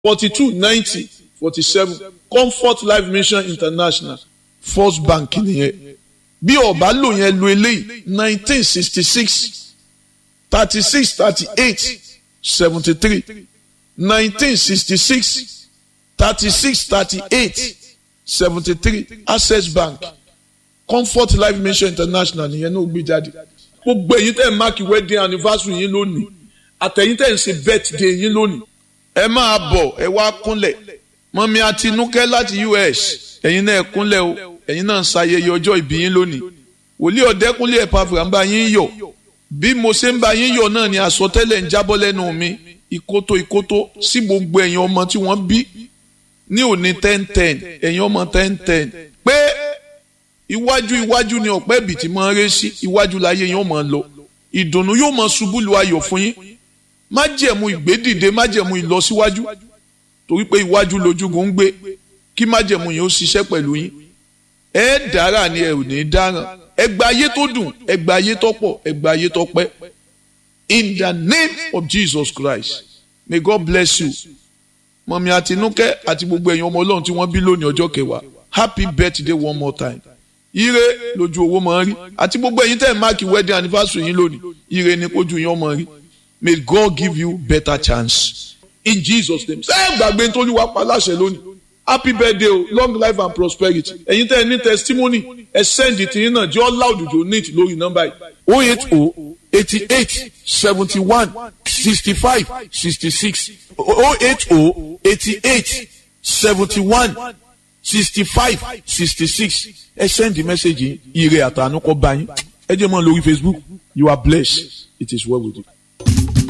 forty two ninety forty seven comfort life mission international first bank nìyẹn bí ọba lò yẹn lo eléyìí nineteen sixty six thirty six thirty eight seventy three nineteen sixty six thirty six thirty eight seventy three access bank comfort life mission international nìyẹn náà gbé jáde gbogbo èyí tẹ̀ ń máàkì wedding anniversary yín lónìí àtẹ̀yìn tẹ̀ ń ṣe birthday yín lónìí ẹ máa bọ̀ ẹ wá kúnlẹ̀ mọ́mí àtinúkẹ́ láti US ẹ̀yin náà ẹ kúnlẹ̀ o ẹ̀yin náà ń ṣayẹyẹ ọjọ́ ìbí yín lónìí wòlíì ọ̀dẹ́kúnlé ẹ̀pàfà ń bá yín yọ̀ bí mo ṣe ń bá yín yọ̀ náà ni àsọtẹ́lẹ̀ ń jábọ́ lẹ́nu mi ìkótó ìkótó sí gbogbo ẹ̀yin ọmọ tí wọ́n bí ní òní ten ten ẹ̀yin ọmọ ten ten pé iwájú iwájú ni ọ̀pẹ́ ibì tí máa ń ré sí iwájú láyé yín ó máa lọ ìdùnnú yóò máa ṣubú lu ayọ̀ fún yín májẹ̀mú ìgbédìde májẹ̀mú ìlọsíwájú torí pé iwájú lójúgun ń gbé kí májẹ̀mú yẹn ó ṣiṣẹ́ pẹ̀lú yín ẹ dára ni ẹ ò ní dáràn ẹ gba ayé tó dùn ẹ gba ayé tó pọ̀ ẹ gba ayé tó pẹ́ in the name of Jesus Christ may God bless you mọ̀mí àtinúkẹ́ àti gbogbo ẹ̀yin ọmọ ọlọ́run tí wọ́n bí lónìí ọjọ́ kẹwàá happy birthday one more time ire lójú owó máa ń rí àti gbogbo ẹ̀yin tẹ́ ẹ̀ máàkì wedding anniversary yín lónìí ire ni kójú yín ọmọ rí may God give you better chance in Jesus name ṣé ẹ gbàgbé nítorí wàá pa láṣẹ lónìí happy birthday o long life and prosperity ẹ̀yin tẹ́ ẹ ní testimony ẹ send it yín náà jẹ́ ọ́ loud jò neat lórí nọ́mbà yìí oh eight oh eighty eight seventy one sixty five sixty six oh eight oh eighty eight seventy one sixty five sixty six ẹ send the message yìí ire àtànú kọ bá yín ẹ jẹ́ mọ́ lórí Facebook you are blessed it is well with you.